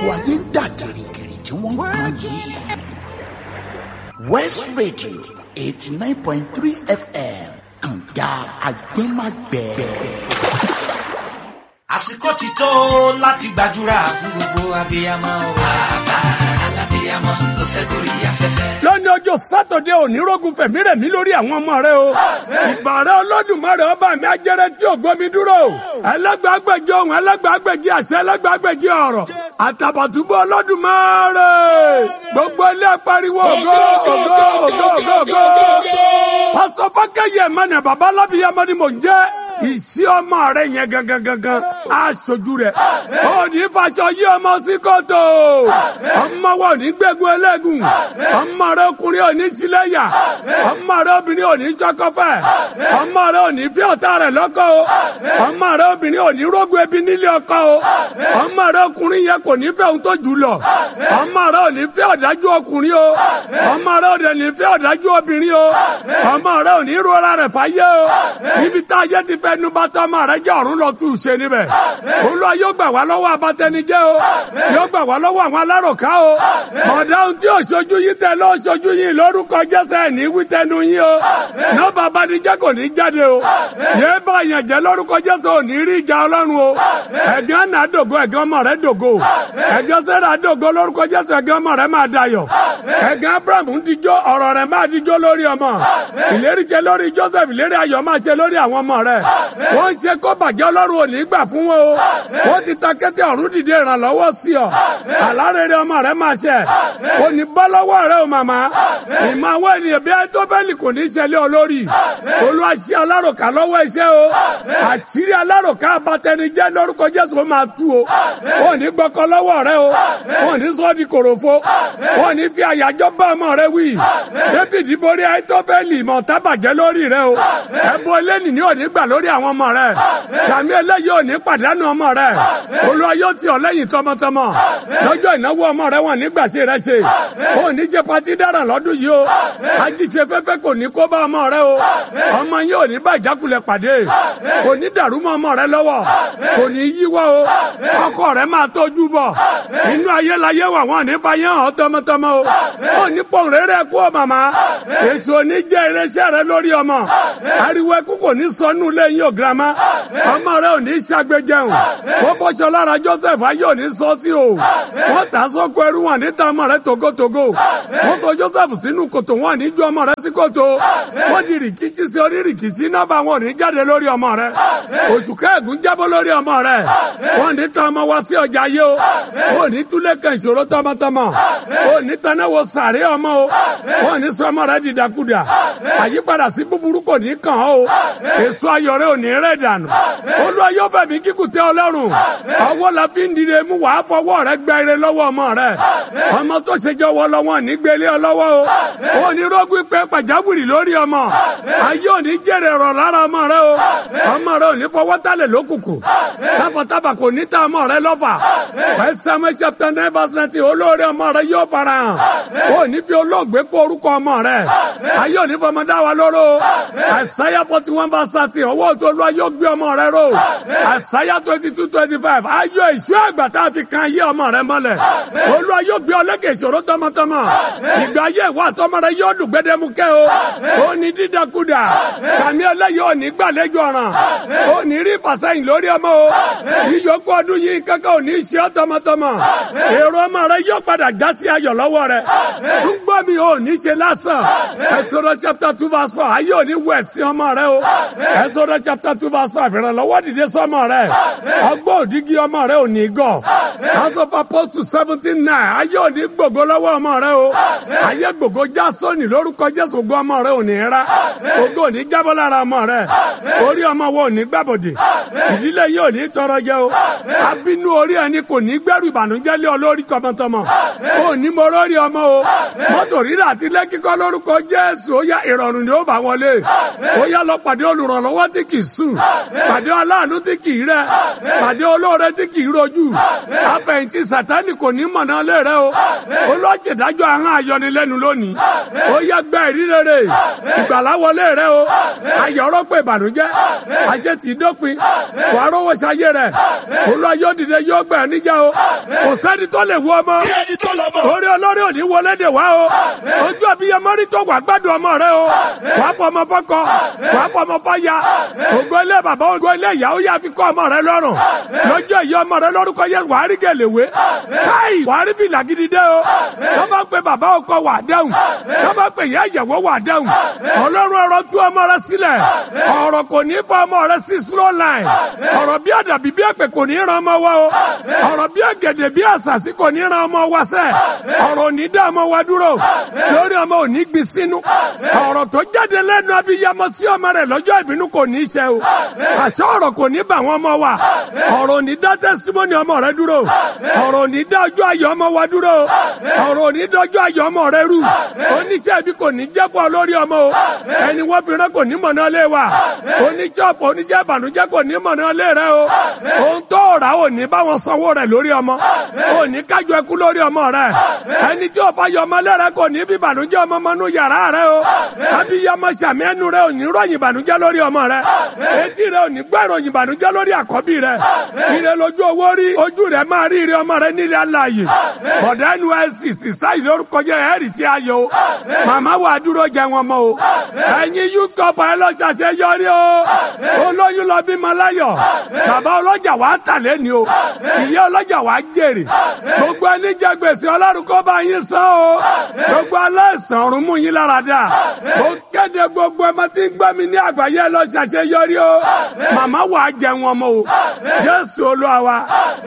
ayé ń dà gìrìgìrì tí wọ́n ń pọn yìí. west radio eighty nine point three fm kànga agbẹ́magbẹ́. àsìkò ti tó láti gbàdúrà fún gbogbo abiyamọ o. bàbá alábiyamọ tó fẹ́ gorí afẹ́fẹ́. lónìí ọjọ́ sátọ̀dé òní rógun fẹ̀mí rẹ̀ mí lórí àwọn ọmọ rẹ o. ìbàrẹ̀ olódùmarè ọba mi ajẹ́rẹ́ tí ò gbómi dúró. ẹlẹ́gbàágbèjì ohun ẹlẹ́gbàágbèjì àṣẹ ẹlẹ́gbàágbèjì ọ̀rọ̀. àtàbàtúbú olódùmarè. gbogbo ilé pariwo ògo ògo ògo ògo ògo. pásọ fákẹ́yẹ mẹ́nà bàbá alábìyamọ ni mò ń jẹ́ ìsí ọmọ rẹ yẹn gangan gangan aṣojú rẹ ó ní fàṣọ yí ọmọ sí kòtò ọmọ wa ò ní gbẹgun ẹlẹgùn ọmọ rẹ ọkùnrin ò ní sílẹyà ọmọ rẹ obìnrin ò ní sọkọfẹ ọmọ rẹ ò ní fi ọ̀tá rẹ lọ́kọ o ọmọ rẹ obìnrin ò ní rógun ebi nílé ọkọ o ọmọ rẹ ọkùnrin yẹn kò ní fẹ́ ohun tó jù lọ ọmọ rẹ ò ní fẹ́ ọ̀dájú ọkùnrin o ọmọ rẹ ò ní fẹ́ ọ̀dájú obìnrin o ọmọ rẹ ò ní rọra rẹ fàyè o ibi tá a yẹ ti fẹ́ nu bá tọ́ ọmọ rẹ jẹ́ ọ̀run lọ tún ṣe níbẹ̀ olúwa yóò gbà wá lọ́wọ́ abatẹnijẹ́ o yóò gbà wá lọ́wọ́ àwọn aláròká o ọ̀dà ohun tí òṣojú yìí tẹ lọ́ òṣojú yìí lórúkọ jẹ́sẹ̀ ní wítẹ́nu yín o nọ́ọ̀bà abanijẹ́ kò ní jáde o yéé bá yẹn jẹ́ lórúkọ jẹ́sẹ̀ ò ní rí ìjà ọlọ́run o ẹ̀gán náà dògo ẹ̀gán ọmọ rẹ dògo ẹ̀gán sẹ́ra dògo lórúkọ jẹ́sẹ̀ ẹ̀gán ọmọ rẹ máa dayọ̀ ẹ̀gán abraham ń dijọ́ ọ̀rọ̀ rẹ máa dijọ́ lórí ọmọ ìlérí jẹ lórí joseph ìlérí ayọ̀ máa ṣe lórí àwọn ọmọ rẹ wọ́n ń ṣe kó bàjẹ́ ọlọ́run ò ní gbà fún wọn o wọ́n ti ta kété ọ̀run dìde ìrànlọ́wọ́ sí ọ àlárẹ̀rẹ̀ ọmọ rẹ máa ṣẹ kò ní bọ́ lọ́wọ́ rẹ o màmá ìmọ̀ àwọn ènìyàn bí ayétọ́fẹ́lì kò ní ṣẹlẹ̀ olórí olúwa ṣe aláròká lọ́wọ́ iṣẹ́ o àṣírí aláròká abatẹnijẹ́ lórúkọ jésù ó máa tú o wọn ò ní gbọ́kọ lọ́wọ́ rẹ o wọn ò ní sọ́ di kòròfo wọn ò ní fi àyájọ́ bá ọmọ rẹ wí david borí ayétọ́fẹ́lì mọ̀ tábàjẹ́ lórí rẹ o ẹ̀bùn eléni ní òní gbà lórí àwọn ọmọ rẹ sàmì eléyìí ò ní pàdánù ọmọ rẹ olúwa yóò tì ọ́ lẹ́yìn tọmọtọmọ lọ́jọ́ ìnáwó ọmọ rẹ wọn nígbà ṣe rẹ ṣe ò ní ṣe patí dára lọ́dún yìí o ajíṣe fẹ́fẹ́ kò ní kó bá ọmọ rẹ o ọmọ yìí ò ní bá ìjákulẹ̀ pàdé kò ní dàrú mọ́ ọmọ rẹ lọ́wọ́ kò ní yíwọ́ o ọkọ rẹ máa tọ́jú bọ̀ inú ayé la yé wà wọn ní fayé hàn tọmọtọmọ o ò ní pọ̀n rere kú ọ màmá èso ní jẹ́ irinṣẹ́ rẹ lórí ọmọ ariwo ẹkú kò ní sọnù lẹ́yìn ò girama ọmọ rẹ ò ní ṣàgbéjẹun wọ́n bọ́ṣọ lára joseph ayé ò ní sọ sí o wọ́n tà sọ́kọ ẹrú wọn ní ta ọmọ rẹ togotogo wọ́n tò joseph sínú kòtò wọn ní ju ọmọ rẹ sí kòtò wọ́n di rìkìtì sí orí rìkìtì nọ́bà wọn ò ní jáde lórí ọmọ rẹ oṣù kẹ́ẹ̀gùn jábọ́ lórí ọmọ rẹ wọ́n ní ta ọmọ wá sí ọjà ayé o wọ́n ní túlẹ̀ kan ìṣòro tọmọtọmọ wọ́n ní tanáwó sàárẹ̀ ọmọ o wọ́n ní sọmọ rẹ dìdàkudà àyípadà sí búburú kò ní kàn ọ́ o èso ayọ̀ rẹ ò ní rẹ̀ dànù olúwa yóò fẹ́ mi kíkù tẹ́ ọlọ́run ọwọ́ la fi ń dìde mú wàá fọwọ́ rẹ gbẹ ire lọ́wọ́ ọmọ rẹ ọmọ tó ṣe jọwọ́ lọ́wọ́ nígbélé ọlọ́wọ́ o ò ní rógún pé pàjáwìrì lórí ọmọ ayé ò ní jèrè rọ̀ lára ọmọ rẹ o ọmọ rẹ ò ní fọwọ́ tálẹ̀ lókùnkùn táfọ̀táfà kò ní ta ọmọ rẹ lọ́fà First Samuel chapter nine verse nineteen olóore ọmọ rẹ yóò fara hàn ò ní fi olóògbé kó orúkọ ọmọ rẹ ayé ò ní fọmọ dá wa lóró Isaiah forty one verse thirty ọwọ́ tó lọ́wọ́ yóò gbé ọmọ rẹ ró àṣàyà twenty two twenty five ayọ̀ ìṣú àgbà tá a fi kan ayé ọmọ rẹ mọ́lẹ̀ olúwa yóò gbé ọlẹ́kẹ̀ ìṣòro tọmọtọmọ ìgbà ayé ìwà àtọmọ rẹ yóò dùn gbẹdẹmukẹ́ o ó ní dídakúdà sàmì ẹlẹ́yìí ò ní gbàlejò ọ̀ràn ó ní rí ìfàsẹ́yìn lórí ọmọ o ìyókù ọdún yìí kankan ò ní ṣe ọ́ tọmọtọmọ èrò ọmọ rẹ yóò padà já sí ayọ̀ lọ́wọ́ rẹ túgbọ́ mi ò ní ṣe lásán Exodus chapter two verse four ayé ò ní wọ ẹ̀sìn ọmọ rẹ o Exodus chapter two verse five ìrànlọ́wọ́ dìde sọ́mọ rẹ ọgbọ́n òdìgí ọmọ rẹ ò ní gọ̀ House of Apostles seventeen nine ayé ò ní gbògo lọ́wọ́ ọmọ rẹ o ayé gbògo já sóni lórúkọ Jésù ògo ọmọ rẹ ò ní rá ògo ò ní jábọ́ lára ọmọ rẹ orí ọmọ wo ò ní gbàbọ̀dè ìdílé yìí ò ní tọrọ jẹ o abínú orí ẹni kò ní gbẹrù ìbànújẹ́ lé ọ lórí tọmọtọmọ ò ní mo lórí ọmọ o mọ́tò rírà àti lẹ́kíkọ́ lórúkọ Jésù ó yá ìrọ̀rùn ni ó bá wọlé ó yá lọ pàdé olùrànlọ́wọ́ tí kì í sùn pàdé aláàánú tí kì í rẹ pàdé olóore tí kì í rojú afẹ̀yìntì sátani kò ní mọ̀nà lé rẹ o olójìdájọ́ àwọn ayọnilẹ́nu lónìí ó yẹ gbẹ́ ìrírere ìgbàláwọlé rẹ o ayọ̀rọ̀ pé ìbànújẹ́ ajé ti dópin wà á rówó ṣayé rẹ olùwàyọ̀ dìde yóò gbẹ̀ níjà o kò sẹ́ni tó lè wú ọmọ orí olórí òní wọlé dè wá o ojú abiyamọ rí tó wà gbádùn ọmọ rẹ o wàá fọmọ fọkọ wàá fọmọ fọya ògo ilé bàbá ògo ilé ìyá ó yà fi kọ́ ọmọ rẹ lọ́rùn lọ́jọ́ ìyá ọmọ rẹ lórúkọ yẹ wàá rí gèlèwé káì wàá rí fìlà gidi dé o tó bá pe bàbá ọkọ wà dẹ́hùn tó bá pe ìyá ìyàwó wà dẹ́hùn ọlọ́run ọ̀rọ̀ tú ọmọ rẹ sílẹ̀ ọ̀rọ̀ kò ní fọ ọmọ rẹ sí slow line ọ̀rọ̀ bí àdàbí bí ẹ̀pẹ̀ kò ní ran ọmọ wa o ọ̀rọ̀ bí ẹ̀gẹ̀dẹ̀ bí àṣàṣì kò ní ran ọmọ wa sẹ́ ọ̀rọ̀ ò ní dá ọmọ wa dúró lórí ọmọ ò ní gbin sínú ọ̀rọ̀ tó jáde lẹ́nu abiyamọ sí ọmọ rẹ lọ́jọ́ ìbínú kò ní í ṣe o àṣọ ọ̀rọ̀ kò ní bà wọ́n ọmọ wa ọ̀rọ̀ ò ní dá tẹ́símọ́nì ọmọ rẹ dúró ọ̀rọ̀ ò ní dá ọjọ́ ayọ̀ ọmọ wa dúró ọ̀rọ̀ ò ní dá ọjọ́ ayọ̀ ọmọ rẹ rú oníṣẹ́ ibi kò ní jẹ́ fún ọ lórí ọmọ o ẹni wọ́n fi rán kò ní mọ̀nà lé wa oníṣẹ́ ọ̀fọ̀ oníṣẹ́ ìbànújẹ́ kò ní mọ̀nà lé rẹ o ohun tó rà ò ní bá wọn sanwó rẹ lórí ọmọ ò ní kájọ ẹkú lórí ọmọ rẹ ẹni tí ò fa yọ ọmọ lẹ́rẹ kò ní fi ìbànújẹ́ ọmọ mọ́nú yàrá rẹ o abiyamọ sàmì ẹnu rẹ ò ní ròyìn ìbànújẹ́ lórí ọmọ rẹ etí rẹ ò ní gbọ́ ìròyìn ìbànújẹ́ lórí àkọ́bí rẹ ire lójú owó rí ojú rẹ máa rí ire ọmọ rẹ nílẹ̀ aláàyè bọ̀dá nysc sísáì lórúkọ jẹ́ ẹ̀rì sí ayọ̀ o màmá wà dúró jẹ wọn mọ́ o ẹ̀yin yúkọ̀pọ̀ ẹ lọ ṣàṣeyọrí o olóyún lọ bímọ láyọ̀ bàbá ọlọ́jà wà á tà lẹ́ni o ìyá ọlọ́jà wà á jèrè gbogbo ẹni jẹ gbèsè ọlọ́run kó bá yín san o gbogbo aláìsàn ọ̀run mú yín lára dà ó kéde gbogbo ẹ máa ti ń gbọ́ mi ní àgbáyé ẹ lọ ṣàṣeyọrí o màmá wà á jẹ wọn mọ́ o jésù olúwa wa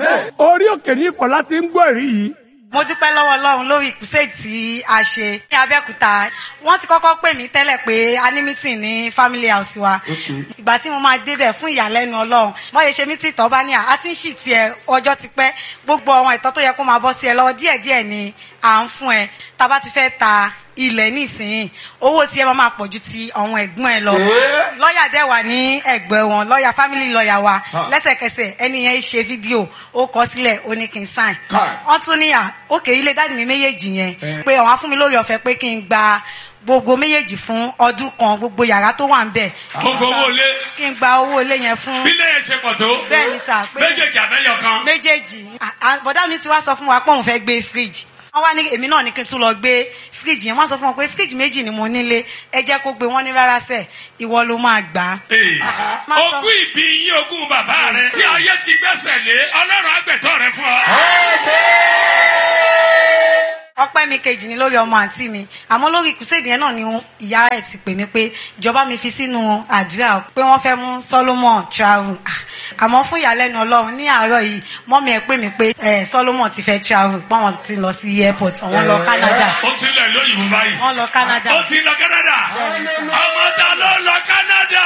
orí òkè ní ìfọ̀lá ti ń gbọ́ èrí yìí mo dúpẹ́ lọ́wọ́ ọlọ́run lórí ìkúsẹ́ tí a ṣe ní abẹ́òkúta wọ́n ti kọ́kọ́ pè mí tẹ́lẹ̀ pé a ní mítìn ní family house wa ìgbà tí mo máa débẹ̀ fún ìyàlẹ́nu ọlọ́run wọ́n yẹ ṣe mítìn tọ́ bá ní à á ti ń ṣì tiẹ̀ ọjọ́ ti pẹ́ gbogbo àwọn ìtọ́ tó yẹ kó máa bọ́ sí ẹ lọ́wọ́ díẹ̀díẹ̀ ni à ń fún ẹ tá a bá ti fẹ́ ta ilẹ̀ nísìnyí owó tí ẹ máa máa pọ̀ ju ti àwọn ẹ̀gbọ́n ẹ lọ lọ́ọ̀yà dẹ̀ wà ní ẹ̀gbẹ́ wọn lọ́ọ̀yà family lọ́ọ̀yà wa lẹ́sẹ̀kẹsẹ̀ ẹni yẹn ṣe fídíò ó kọ sílẹ̀ ó ní kí n sign wọ́n tún níyà òkè ilé dáàdì mi méjèèjì yẹn pé àwọn á fún mi lórí ọ̀fẹ́ pé kí n gba gbogbo méjèèjì fún ọdún kan gbogbo yàrá tó wà ń bẹ̀ gbogbo owó ilé kí n gba owó ilé yẹn fún bí ilé yẹn ṣe pọ̀ tó bẹ́ẹ̀ ni sà pé méjèèjì àbẹ́yọ̀ kan méjèèjì À- à- bọ̀dá mi ti wá sọ fún wa pé òun fẹ́ gbé fridge wọ́n wá ní èmi náà ní kí n tún lọ gbé fridge yẹn wọ́n sọ fún wọn pé fridge méjì ni mo nílé ẹ jẹ́ kó gbé wọ́n ní rárá sẹ̀ ìwọ ló máa gbà á. Ee, Má sọ- ogún ìbí yín ogún bàbá rẹ tí ayé ti gbẹ́sẹ̀ lé ọlọ́run àgbẹ̀tọ́ rẹ fún ọ. ọpẹ́ mi kejì ni lórí ọmọ àǹtí mi àmọ́ lórí ìkùsèdè yẹn náà ni ìyá ẹ̀ ti pè mí pé ìjọba mi fi sínú àdúrà pé wọ́n fẹ́ mú Solomon travel Ah, àmọ́ fún ìyàlẹ́nu ọlọ́run ní àárọ̀ yìí mọ́mí ẹ̀ pè mí pé eh, Solomon ti fẹ́ travel pọ́n ti lọ sí airport àwọn lọ Canada ó ti lọ lóyìnbó báyìí. wọ́n lọ Canada. ó ti lọ Canada. ọmọ ta ló lọ Canada.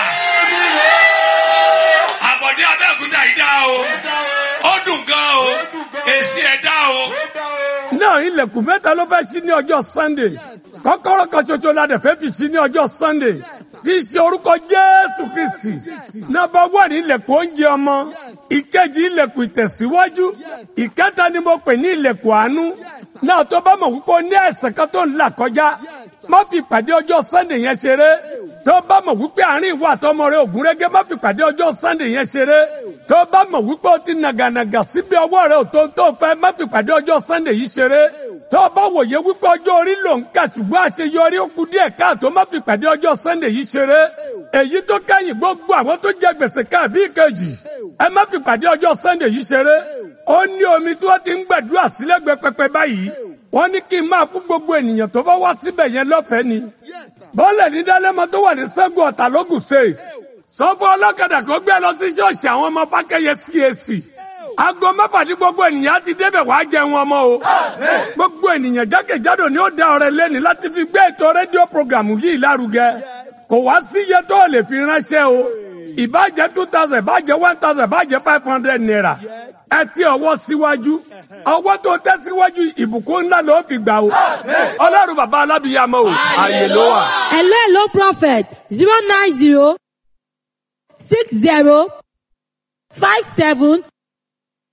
àbọ̀dé abẹ́òkúta yìí dá o. ó dùn gan o. èsì ẹ̀ dá o. náà ilẹ̀kùn mẹ́ta ló fẹ́ sí ní ọjọ́ sunday kọ́kọ́rọ́ kan ṣoṣo la dẹ̀ fẹ́ fi sí ní ọjọ́ sunday tí í ṣe orúkọ jésù kristi nọ́mbà wà ní ilẹ̀kùn oúnjẹ ọmọ ìkejì ilẹ̀kùn ìtẹ̀síwájú ìkẹta ni mo pè ní ilẹ̀kùn àánú náà tó bá mọ̀ wípé o ní ẹ̀ṣẹ̀ kan tó ń là kọjá má fi pàdé ọjọ́ sunday yẹn ṣeré tó bá mọ̀ wípé àárín ìwà àtọmọ rẹ ògúnrégé má fi pàdé ọjọ́ sunday yẹn ṣeré tó bá mọ̀ wípé o ti nàgànàgà síbi ọwọ́ rẹ ò tó ń tó fẹ́ má fi pàdé ọjọ́ sunday yìí ṣeré tó bá wòye wípé ọjọ́ orí ló ń kà ṣùgbọ́n àṣeyọrí ó kù díẹ̀ káàtó má fi pàdé ọjọ́ sunday yìí ṣeré èyí tó kẹ́yìn gbogbo àwọn tó jẹ gbèsè káàbí ìkejì ẹ má fi pàdé ọjọ́ sunday yìí ṣeré ó ní omi tí wọ́n ti ń gbàdúrà sílẹ̀gbẹ́ pẹpẹ báyìí wọ́n ní kí n máa fún gbogbo ènìyàn tó bá wá síbẹ̀ yẹn lọ́fẹ̀ẹ́ ni bọ́ọ̀lù ní dálẹ́mọ tó wà ní sẹ́gun ọ̀tà lógùn state sọ fún ọlọ́kadà kó gbé lọ sí ṣọ́ọ̀ṣì àwọn ọmọ fákẹ́yẹ CAC aago mẹ́fà ní gbogbo ènìyàn ti débẹ̀ wá jẹun ọmọ o gbogbo ènìyàn jákèjádò ni ó da ọrẹ lẹ́ni láti fi gbé ètò rédíò programu yìí lárugẹ kò wá sí iye tó lè fi ránṣẹ́ o ìbàjẹ́ two thousand ìbàjẹ́ one thousand ìbàjẹ́ five hundred naira ẹ ti ọwọ́ síwájú ọwọ́ tó tẹ́ síwájú ìbùkún ńlá ló fi gbà o ọlọ́run bàbá alábìyàmọ́ o àyè ló wà. Hello, hello, prophet. Zero nine zero six zero five seven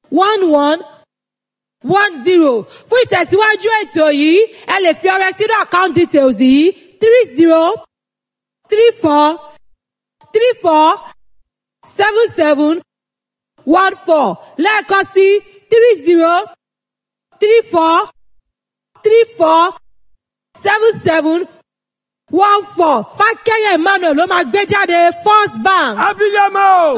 one one one zero fún ìtẹ̀síwájú ètò yìí ẹ lè fi ọrẹ sínú account details yìí three zero three four three four seven seven one four lẹ́ẹ̀kan sí three zero three four three four seven seven one four fákẹ́yẹ̀ emmanuel ló máa gbé jáde first bank. abiyamọ o